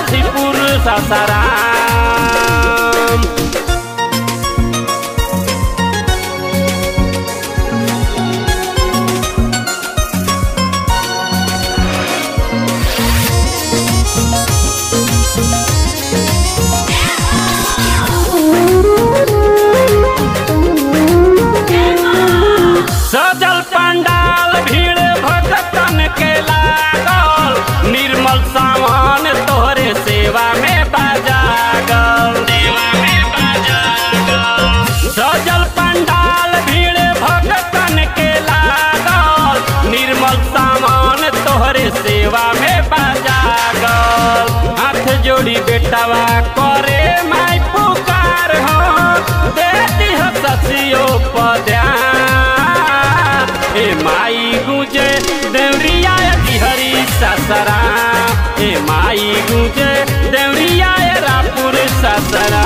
हाजीपुर सासाराम सजल पंडाल भीड़ भक्तन के लागल निर्मल सामान तोहरे सेवा में बाजागल सेवा में बाजागल सजल पंडाल भीड़ भक्तन के लागल निर्मल सामान तोहरे सेवा में बाजागल हाथ जोड़ी बेटावा करे माई पुकार हो देती हो ससियो पद्यान ए माई गुजे देवरिया हरी ससरा ए माई गुजे देवरिया रापुर ससरा